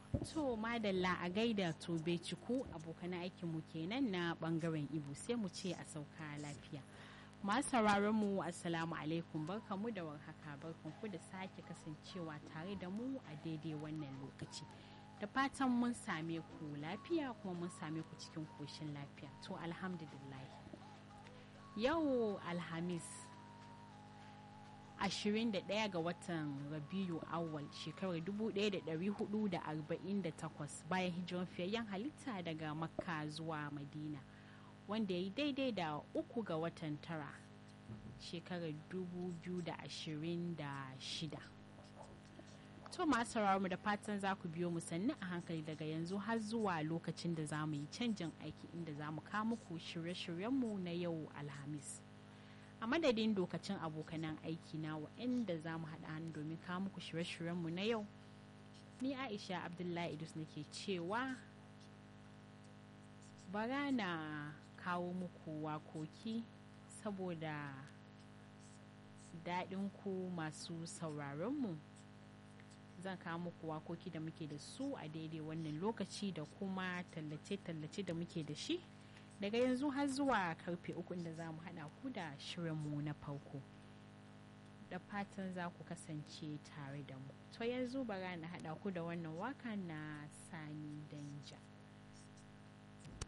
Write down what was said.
To madalla a gaida tobe ciku abokan aikinmu kenan na bangaren ibo sai mu ce a sauka lafiya. Masu sauraron mu assalamu alaikum barkamu da warhaka barkanku da sake kasancewa tare da mu a daidai wannan lokaci. Da fatan mun same ku lafiya kuma mun same ku cikin koshin lafiya. To alhamdulillah. Yau Alhamis 21 ga watan Rabiu Awwal shekarar 1448 bayan hijiran fiyayyen halitta daga Makka zuwa Madina wanda ya yi daidai da uku ga watan tara shekarar 2026. To masu mu da fatan za ku biyo mu sannu a hankali daga yanzu har zuwa lokacin da za mu yi canjin aiki inda za mu kawo muku shirye-shiryenmu na yau Alhamis. a madadin dokacin abokanan aiki na waɗanda za mu haɗa hannu domin kawo muku shirye-shiryenmu na yau ni aisha abdullahi idus nake cewa bara na kawo muku wakoki saboda daɗin ku masu sauraronmu zan kawo muku wakoki da muke da su a daidai wannan lokaci da kuma tallace-tallace da muke da shi daga yanzu har zuwa karfe uku da za mu haɗa ku da shirinmu na farko da fatan za ku kasance tare da mu to yanzu bara na haɗa ku da wannan waka na sani danja